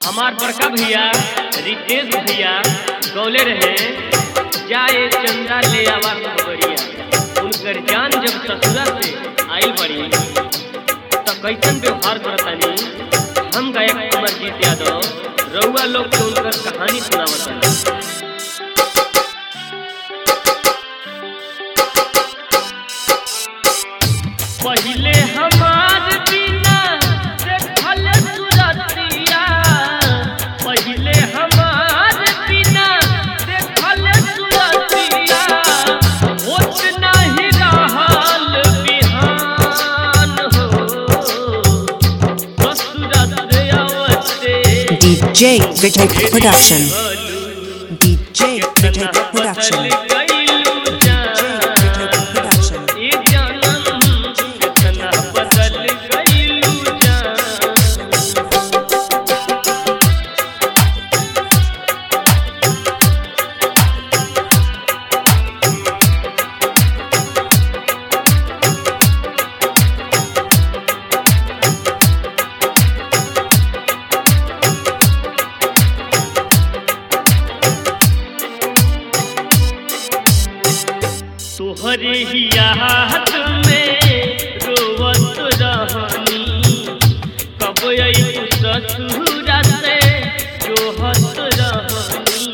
हमार बड़का भैया रितेश भैया गौले रहे जाए चंदा ले आवा खबरिया उनकर जान जब ससुरा से आई बड़ी तो कैसन व्यवहार करतानी हम गायक अमरजीत यादव रउआ लोग के उनकर कहानी सुनावतानी पहिले हमार बिना देखल सुरतिया पहिले हमार बिना देखल सुरतिया होत नाही रहल बिहान हो ससुरत अवते DJ Retake Production. DJ Retake Production. बदल गइलू जान Production. ए जानम कितना बदल गइलू जान तोहरे ही याद में रोवत रहनी कब आई ससुरा से जोहत रहनी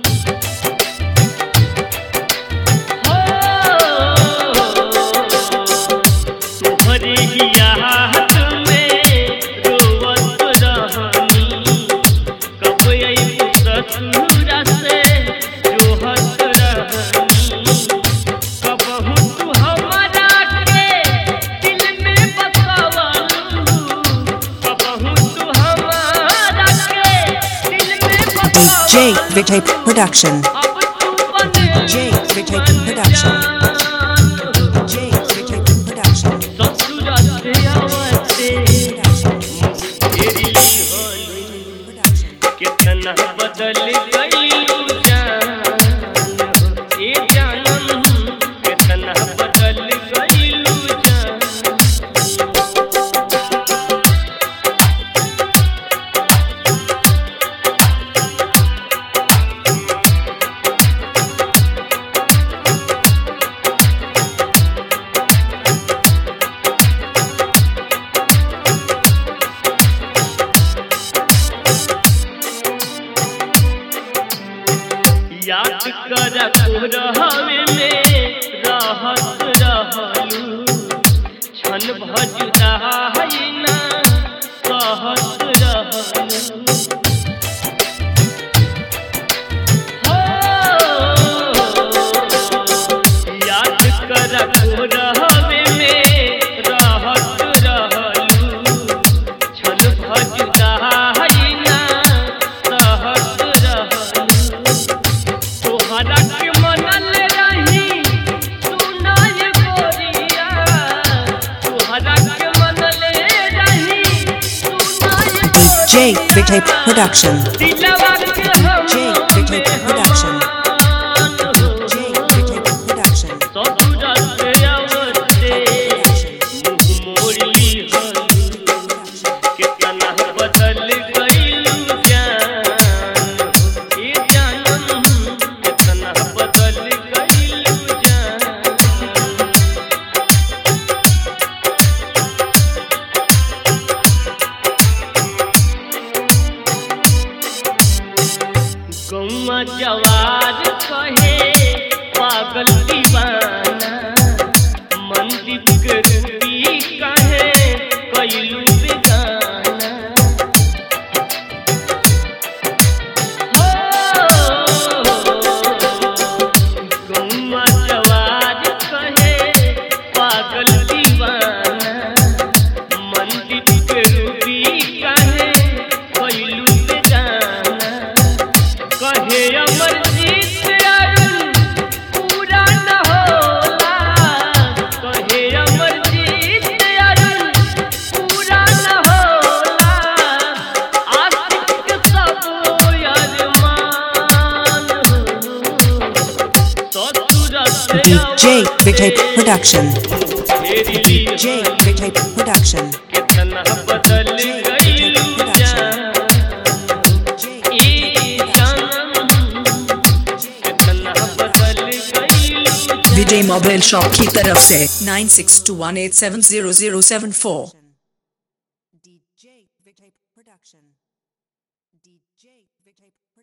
हो तोहरे ही याद में रोवत रहनी कब आई ससुरा से जोहत रहनी कबहू तू हमरा के दिल में बसावलू कबहू तू हमरा के दिल में DJ बसावलू Retake Production. अब तू बने DJ Retake Production. DJ Retake Production. ससुरा से आवते तेरी होली कितना बदल गइलू जान ए जानम कितना बदल गइलू जान याद कर कोरहवे में रहत रहलू क्षण भजुदा ना कहत रहलू हो, याद कर कोरहवे में रहत रहलू क्षण भजुदा ना कहत रहलू तोहरा के मनल रही सुनाय गोरिया तोहरा के मनल रही सुनाय DJ Retake Production. दिलवा के हम DJ Retake Production. DJ Retake Production. ससुरा से आवते मुँह मोड़ली हलू कितना बदल गइलू जान ए जानम कितना बदल गइलू जान गौवा जवार कहे पागल दीवाना मंदिर के रूपी कहे कैलू बेगाना गौवा जवार कहे पागल दीवाना मंदिर के रूपी कहे कैलू बेगाना कहे अमरजीत अरुण पूरा न होला कहे अमरजीत अरुण पूरा न होला आशिक सब अरमान हो ससुर से DJ Retake Production. तेरी DJ Retake Production. कितना बदल गइलू जान विजय मोबाइल शॉप की तरफ से nine six two one eight seven zero zero seven फोर